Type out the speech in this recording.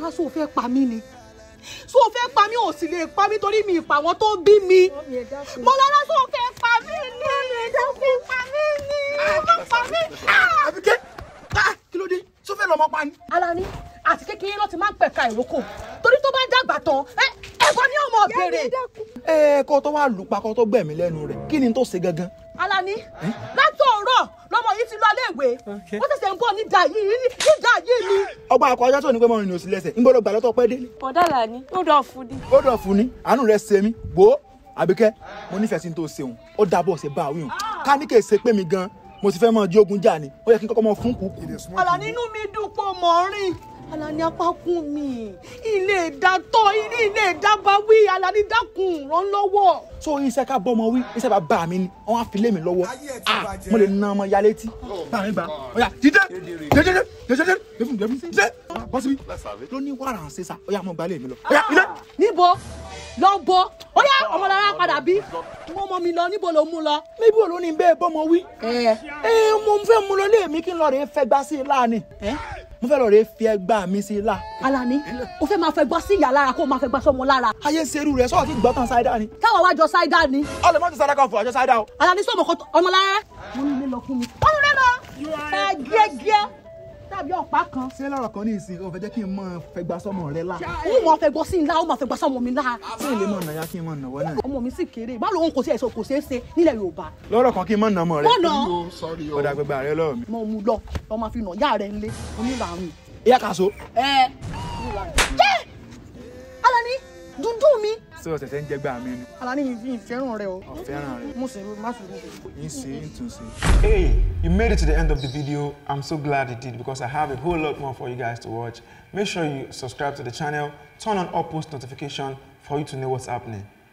Mọ́lárá sọ fẹ́ pa mí ni sọ fẹ́ pa mí ò sì lè pa mí torí mi ìpa àwọn tó bí mi Mọ́lárá sọ fẹ́ pa mí ni sọ fẹ́ pa mí ni sọ pa mí. àbíkẹ́ ah, kí ló dé sọ fẹ́ lọ́mọ pa ni. Alani àti kékeré ló ti máa ń pẹ̀ka ìrókò torí tó bá dàgbà tán ẹ ẹ̀fọ́ ni ọmọ béèrè. ẹ kó tó wá lù pa kó tó gbẹ̀mí lẹ́nu rẹ̀ kí ni tó ṣe gangan. Alani látọ̀ọ̀rọ̀ lọmọ yìí ti lọ iléèwé ó ṣẹ̀ṣẹ̀ ń bọ̀ ní ìdá yìí ní ìdá yìí ni. ọgbà akọjá tó ní pé mọ́rin ní òsì lẹ́sẹ̀ ń gbọ́dọ̀ gbà lọ́tọ̀ pẹ́ délé. ọ̀dàlà ni ó dọ̀ fún ni. ó dọ̀ fún ni àánú rẹ̀ ṣe mí gbó àbíkẹ́ mo nífẹ̀ẹ́ sí ní tó ṣeun ó dábọ̀ ṣe bá àwìn ká ní kè ṣe pé mi gan mo ti fẹ́ mọ jí ogun jà ni ó yẹ kí n kọ́kọ́ mọ fún kúkú. Alani inú mi dùn pọ̀ mọ́ rìn Alani apákún mi ilé ìdátọ́ ilé ilé ìdábàwí Alani dákun ràn lọ́wọ́. so iṣẹ́ ká bọ́ ọmọ wí iṣẹ́ bá bá mi ni wọ́n á fi lé mi lọ́wọ́ ah mo lè na ọmọ ya létí. bá mi gbà ọ̀yà jíjẹ́ jẹ́jẹ́jẹ́ jẹ́jẹ́jẹ́ lẹ́fún lẹ́fún jíjẹ́ bọ́ síbi ló ní wàrà ń ṣe sa ọ̀yà mo gbà lé mi lọ. ọ̀yà ilé. níbo lọ bọ ó yá ọmọlára padà bí wọn mọ mi lọ níbo ló mú lọ. níbi òun ló ní bẹ́ẹ̀ bọ́mọ wí. ẹ ẹ mo fẹ́ mú lọ lé mi kí n lọ rè é fẹ́ gbá sí i láàánì. mo fẹ́ lọ rè é fi ẹgbà mi sí i lá. Alani o fẹ́ máa fẹ́ gbọ́ sí ìyá lára kó o máa fẹ́ gbọ́ sọmọ lára. ayé serú rẹ sọ́ọ̀ tí gbọ́ tán ṣáídà ni. káwọn wá jọ ṣáídà ni. ọlẹ mọ́tò ṣáídà kan fún ọjọ́ ṣáídà o. Alani sọmọ kan ọmọlára. wọ́n ní ilé lọ fún mi. wọ́n ní ilé lọ. ẹ gẹ́gẹ́ tàbí ọ̀pá kan. ṣé lọ́rọ̀ kan ní ìsìn o fẹ́ jẹ́ kí n mọ̀ fẹ́ gbá sọ́mọ rẹ lá. ó mọ̀ fẹ́ gbọ́ sí ńlá ó mọ̀ fẹ́ gbọ́ sọmọ mi lára. ṣé ilé mọ̀ nàyà kí n mọ̀ nàwọ́ náà. ọmọ mi sì kéré báwo lòun kò sí ẹ̀sọ́ kò ṣeé ṣe nílẹ̀ Yorùbá. lọ́rọ̀ kan kí n mọ̀ nà mọ̀ rẹ. mọ̀nà ọ̀dà gbẹgbẹ rẹ lọ́wọ́ mi. mo mú lọ lọ máa fi nà yá rẹ ńlé onílàrún. ìyá kàṣó. ẹ jẹ́ Alani dúdú mi. ṣé o ṣẹ̀ṣẹ̀ ń jẹ́ gbà mí ni. Alani yìí fi ìfẹ́ràn rẹ o. ọ̀fẹ́ràn rẹ. mo sì má sì rú. ń ṣe ń tún ṣe. Hey, you made it to the end of the video. I'm so glad you did because I have a whole lot more for you guys to watch. Make sure you subscribe to the channel, turn on all post notification for you to know what's happening.